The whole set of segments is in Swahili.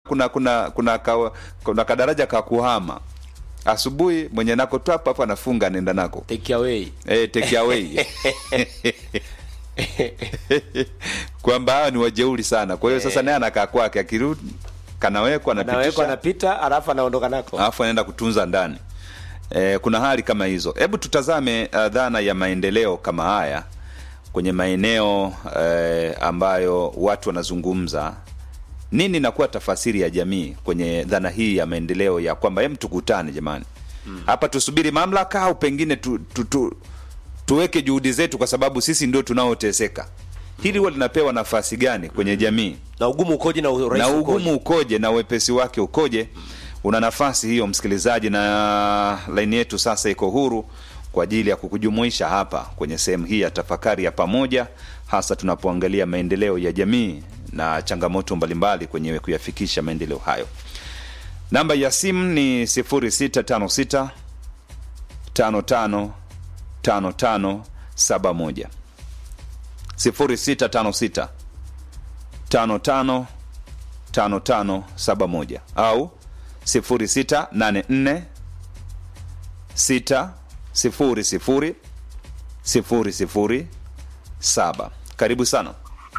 kuna kuna kuna ka, kuna kadaraja ka kuhama asubuhi mwenye nako tu hapa hapa anafunga anaenda nako take away eh, take away kwamba hawa ni wajeuri sana kwa hiyo sasa naye anakaa kwake akirudi kanawekwa anawekwa anapitisha anapita alafu anaondoka nako alafu anaenda kutunza ndani e, kuna hali kama hizo hebu tutazame uh, dhana ya maendeleo kama haya kwenye maeneo eh, ambayo watu wanazungumza nini inakuwa tafasiri ya jamii kwenye dhana hii ya maendeleo ya kwamba hem tukutane jamani hapa tusubiri mamlaka au pengine tu, tu, tu, tuweke juhudi zetu kwa sababu sisi ndio tunaoteseka hili huwa linapewa nafasi gani kwenye jamii na ugumu ukoje na urahisi na ukoje? ugumu ukoje na uwepesi wake ukoje una nafasi hiyo msikilizaji na laini yetu sasa iko huru kwa ajili ya kukujumuisha hapa kwenye sehemu hii ya tafakari ya pamoja hasa tunapoangalia maendeleo ya jamii na changamoto mbalimbali kwenye kuyafikisha maendeleo hayo namba ya simu ni 0656 55 55 71 0656 55 5571 au 0684 6 sifuri sifuri sifuri sifuri saba karibu sana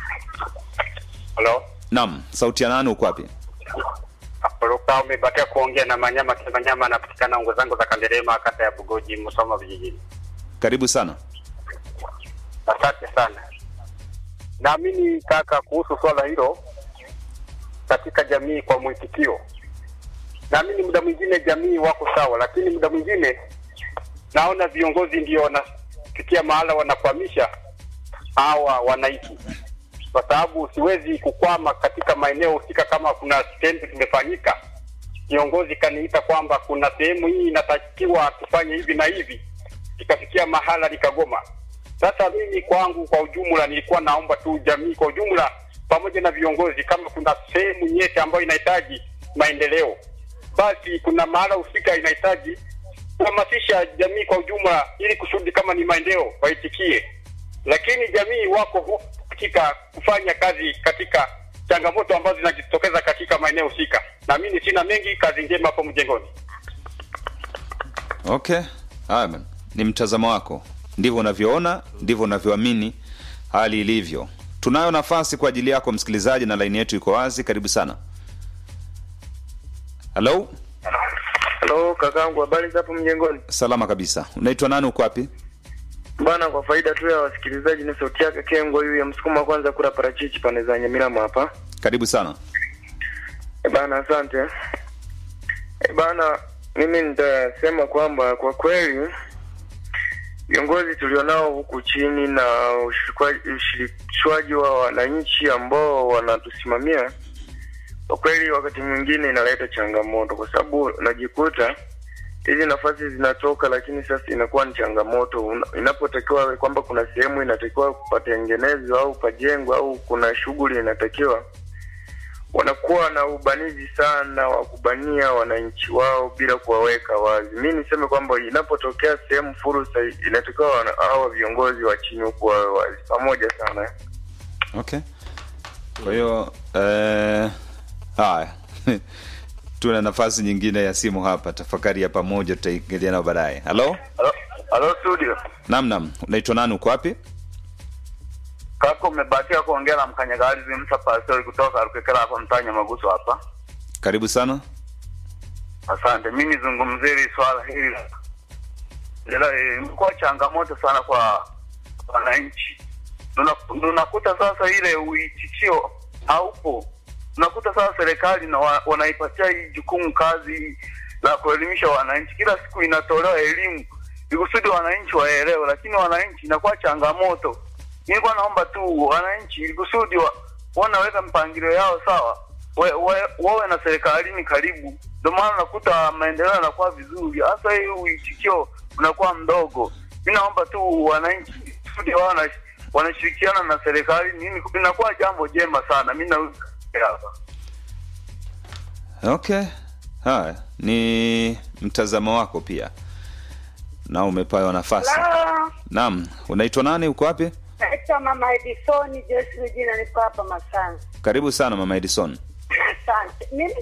Halo, nam sauti ya nani uko wapi Luka umebakia kuongea na Manyama Kimanyama, anapatikana ungo zangu za Kanderema, kata ya Bugoji, Musoma vijijini. karibu sana Asante sana. Naamini kaka, kuhusu swala hilo katika jamii, kwa mwitikio, naamini muda mwingine jamii wako sawa, lakini muda mwingine naona viongozi ndio wanafikia mahala wanakwamisha hawa wananchi, kwa sababu siwezi kukwama katika maeneo husika. Kama kuna kitendo kimefanyika, kiongozi kaniita kwamba kuna sehemu hii inatakiwa tufanye hivi na hivi, ikafikia mahala nikagoma. Sasa mimi kwangu, kwa ujumla, nilikuwa naomba tu jamii kwa ujumla, pamoja na viongozi, kama kuna sehemu nyeti ambayo inahitaji maendeleo, basi kuna mahala husika inahitaji kuhamasisha jamii kwa ujumla, ili kusudi kama ni maendeleo waitikie. Lakini jamii wako hu- katika kufanya kazi katika changamoto ambazo zinajitokeza katika maeneo husika. Na mimi sina mengi, kazi njema hapo mjengoni. okay haya bana. ni mtazamo wako ndivyo unavyoona ndivyo unavyoamini hali ilivyo tunayo nafasi kwa ajili yako msikilizaji na laini yetu iko wazi karibu sana halo Halo kakangu, habari za hapo mjengoni? salama kabisa unaitwa nani uko wapi Bana, kwa faida tu ya wasikilizaji, ni sauti yake Kengo huyu ya msukuma kwanza kula parachichi pande za Nyamilama hapa. karibu sana E bana, asante. E bana, mimi nitasema kwamba kwa kweli viongozi tulionao huku chini na ushirikwa- ushirikishwaji wa wananchi ambao wanatusimamia kwa kweli wakati mwingine inaleta changamoto, kwa sababu unajikuta hizi nafasi zinatoka, lakini sasa inakuwa ni changamoto Una- inapotakiwa kwamba kuna sehemu inatakiwa patengenezwa au pajengwa au kuna shughuli inatakiwa wanakuwa na ubanizi sana wa kubania wananchi wao bila kuwaweka wazi. Mi niseme kwamba inapotokea sehemu fursa, inatakiwa wana- hawa viongozi wa chini huku wawe wazi pamoja sana. okay kwa hiyo eh, haya tuna nafasi nyingine ya simu hapa tafakari ya pamoja tutaingilia nao baadaye halo Halo, halo studio. nam nam unaitwa nani uko wapi Kaka, umebahatika kuongea na mkanyagalizi Msa Pastori kutoka Rukekera hapa mtanya Maguso hapa. karibu sana Asante. Mi nizungumzie hili swala hili la- la- eh, imekuwa changamoto sana kwa wananchi. Tuna- Tunakuta sasa ile uitikio haupo. Unakuta sasa serikali na wa, wanaipatia hii jukumu kazi la kuelimisha wananchi, kila siku inatolewa elimu ikusudi wananchi waelewe, lakini wananchi inakuwa changamoto. Nilikuwa naomba tu wananchi ikusudi wa, wanaweka mpangilio yao sawa, we- we- wawe na serikalini karibu. Ndio maana unakuta maendeleo yanakuwa vizuri, hasa hii uitikio unakuwa mdogo. Mi naomba tu wananchi kusudi wawe na wanashirikiana na serikali, nini inakuwa jambo jema sana. Mi na hapa okay haya ni mtazamo wako pia na umepewa nafasi Hello. naam unaitwa nani uko wapi Naitwa Mama Edisoni Joyce Regina, niko hapa Masanzi. karibu sana mama edison Asante. Mimi